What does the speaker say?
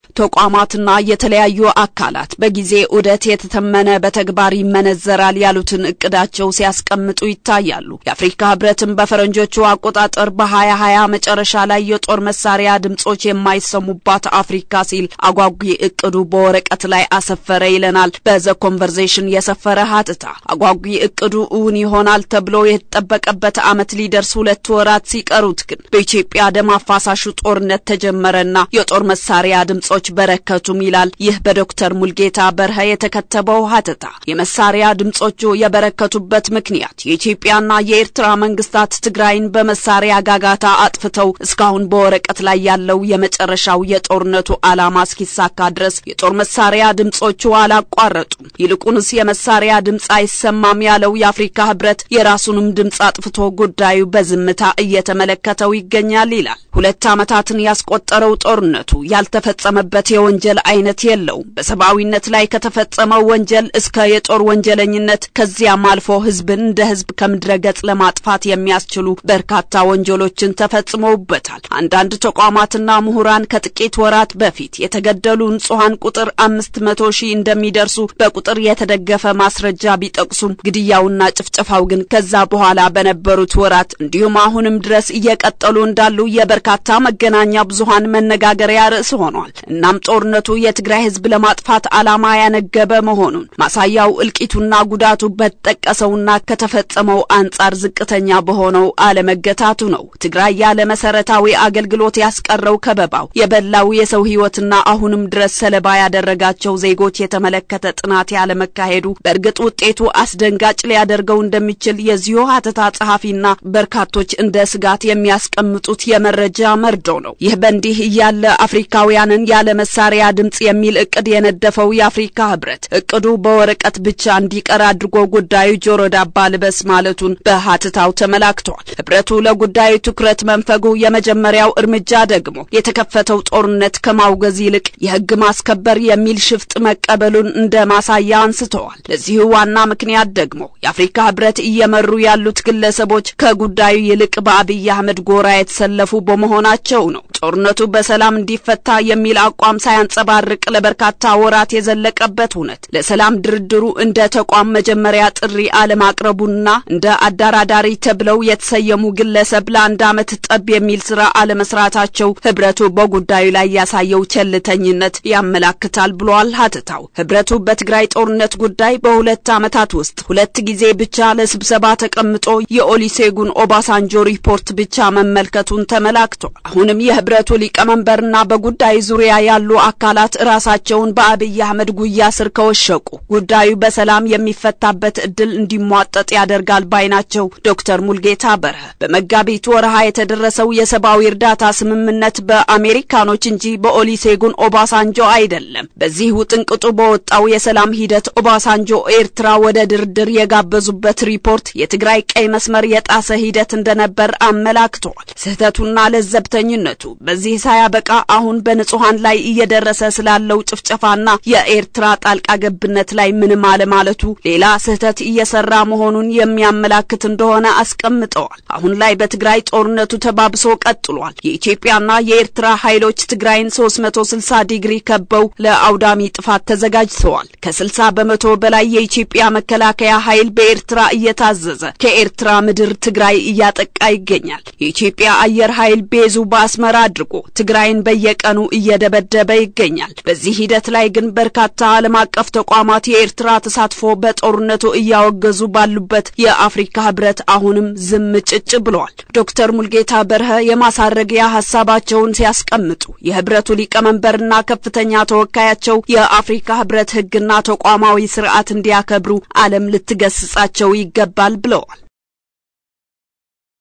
ተቋማትና የተለያዩ አካላት በጊዜ ዑደት የተተመነ በተግባር ይመነዘራል ያሉትን እቅዳቸው ሲያስቀምጡ ይታያሉ። የአፍሪካ ህብረትም በፈረንጆቹ አቆጣጠር በ2020 መጨረሻ ላይ የጦር መሳሪያ ድምጾች የማይሰሙባት አፍሪካ ሲል አጓጊ እቅዱ በወረቀት ላይ አሰፈረ ይለናል በዘ ኮንቨርዜሽን የሰፈረ ሀተታ። አጓጊ እቅዱ እውን ይሆናል ተብሎ የተጠበቀበት ዓመት ሊደርስ ሁለት ወራት ሲቀሩት ግን በኢትዮጵያ ደም አፋሳሹ ጦርነት ተጀመረና የጦር መሳሪያ ድምጾች በረከቱም ይላል ይህ በዶክተር ሙልጌታ በርሀ የተከተበው ሀተታ። የመሳሪያ ድምጾቹ የበረከቱበት ምክንያት የኢትዮጵያና የኤርትራ መንግስታት ትግራይን በመሳሪያ ጋጋታ አጥፍተው እስካሁን በወረቀት ላይ ያለው የመጨረሻው የጦርነቱ ዓላማ እስኪሳካ ድረስ የጦር መሳሪያ ድምጾቹ አላቋረጡም። ይልቁንስ የመሳሪያ ድምፅ አይሰማም ያለው የአፍሪካ ህብረት የራሱንም ድምፅ አጥፍቶ ጉዳዩ በዝምታ እየተመለከተው ይገኛል ይላል። ሁለት ዓመታትን ያስቆጠረው ጦርነቱ ያልተፈጸመበት የወንጀል አይነት የለውም። በሰብአዊነት ላይ ከተፈጸመው ወንጀል እስከ የጦር ወንጀለኝነት ከዚያም አልፎ ህዝብን እንደ ህዝብ ከምድረ ገጽ ለማጥፋት የሚያስችሉ በርካታ ወንጀሎችን ተፈጽመውበታል። አንዳንድ ተቋማትና ምሁራን ከጥቂት ወራት በፊት የተገደሉ ንጹሐን ቁጥር አምስት መቶ ሺህ እንደሚደርሱ በቁጥር የተደገፈ ማስረጃ ቢጠቅሱም ግድያውና ጭፍጨፋው ግን ከዛ በኋላ በነበሩት ወራት እንዲሁም አሁንም ድረስ እየቀጠሉ እንዳሉ የበርካታ መገናኛ ብዙሃን መነጋገሪያ ርዕስ ሆኗል። እናም ጦርነቱ የትግራይ ህዝብ ለማጥፋት ዓላማ ያነገበ መሆኑን ማሳያው እልቂቱና ጉዳቱ በተጠቀሰውና ከተፈጸመው አንጻር ዝቅተኛ በሆነው አለመገታቱ ነው። ትግራይ ያለ መሰረታዊ አገልግሎት ያስቀረው ከበባው የበላው የሰው ህይወትና አሁንም ድረስ ሰለባ ያደረጋቸው ዜጎች የተመለከተ ጥናት ያለመካሄዱ በእርግጥ ውጤቱ አስደንጋጭ ሊያደርገው እንደሚችል የዚሁ ሀተታ ጸሐፊና በርካቶች እንደ ስጋት የሚያስቀምጡት የመረጃ መርዶ ነው። ይህ በእንዲህ እያለ አፍሪካውያንን ያለ መሳሪያ ድምጽ የሚል እቅድ የነደፈው የአፍሪካ ህብረት እቅዱ በወረቀት ብቻ እንዲቀር አድርጎ ጉዳዩ ጆሮ ዳባ ልበስ ማለቱን በሀተታው ተመላክቷል። ህብረቱ ለጉዳዩ ትኩረት መንፈጉ የመጀመሪያው እርምጃ ደግሞ የተከፈተው ጦርነት ከማውገዝ ይልቅ የህግ ማስከበር የሚል ሽፍጥ መቀበሉን እንደ ማሳያ አንስተዋል። ለዚሁ ዋና ምክንያት ደግሞ የአፍሪካ ህብረት እየመሩ ያሉት ግለሰቦች ከጉዳዩ ይልቅ በአብይ አህመድ ጎራ የተሰለፉ በመሆናቸው ነው። ጦርነቱ በሰላም እንዲፈታ የሚል አቋም ሳያንጸባርቅ ለበርካታ ወራት የዘለቀበት እውነት ለሰላም ድርድሩ እንደ ተቋም መጀመሪያ ጥሪ አለማቅረቡና እንደ አደራዳሪ ተብለው የተሰየሙ ግለሰብ ለአንድ ዓመት ጠብ የሚል ስራ አለመስራታቸው ህብረቱ በጉዳዩ ላይ ያሳየው ቸልተኝነት ያመላክታል ብሏል ሀተታው። ህብረቱ በትግራይ ጦርነት ጉዳይ በሁለት ዓመታት ውስጥ ሁለት ጊዜ ብቻ ለስብሰባ ተቀምጦ የኦሊሴጉን ኦባሳንጆ ሪፖርት ብቻ መመልከቱን ተመላክቷል። አሁንም የህብረቱ ሊቀመንበርና በጉዳዩ ዙሪያ ያሉ አካላት ራሳቸውን በአብይ አህመድ ጉያ ስር ከወሸቁ ጉዳዩ በሰላም የሚፈታበት እድል እንዲሟጠጥ ያደርጋል ባይ ናቸው ዶክተር ሙልጌታ በርሀ። በመጋቢት ወርሃ የተደረሰው የሰብአዊ እርዳታ ስምምነት በአሜሪካኖች እንጂ በኦሊሴጉን ኦባሳንጆ አይደለም። በዚህ ውጥንቅጡ በወጣው የሰላም ሂደት ኦባሳንጆ ኤርትራ ወደ ድርድር የጋበዙበት ሪፖርት የትግራይ ቀይ መስመር የጣሰ ሂደት እንደነበር አመላክተዋል። ስህተቱና ለዘብተኝነቱ በዚህ ሳያበቃ አሁን በንጹሐን ላይ እየደረሰ ስላለው ጭፍጨፋና የኤርትራ ጣልቃ ገብነት ላይ ምንም አለማለቱ ሌላ ስህተት እየሰራ መሆኑን የሚያመላክት እንደሆነ አስቀምጠዋል። አሁን ላይ በትግራይ ጦርነቱ ተባብሶ ቀጥሏል። የኢትዮጵያና የኤርትራ ኃይሎች ትግራይን 360 ዲግሪ ከበው ለአውዳሚ ጥፋት ተዘጋጅተዋል። ከ60 በመቶ በላይ የኢትዮጵያ መከላከያ ኃይል በኤርትራ እየታዘዘ ከኤርትራ ምድር ትግራይ እያጠቃ ይገኛል። የኢትዮጵያ አየር ኃይል ቤዙ በአስመራ አድርጎ ትግራይን በየቀኑ እየደበደበ ይገኛል። በዚህ ሂደት ላይ ግን በርካታ ዓለም አቀፍ ተቋማት የኤርትራ ተሳትፎ በጦርነቱ እያወገዙ ባሉበት የአፍሪካ ህብረት አሁንም ዝም ጭጭ ብለዋል። ዶክተር ሙልጌታ በርሀ የማሳረጊያ ሀሳባቸውን ሲያስቀምጡ የህብረቱ ሊቀመንበርና ከፍተኛ ተወካያቸው የአፍሪካ ህብረት ህግና ተቋማዊ ስርዓት እንዲያከብሩ ዓለም ልትገስጻቸው ይገባል ብለዋል።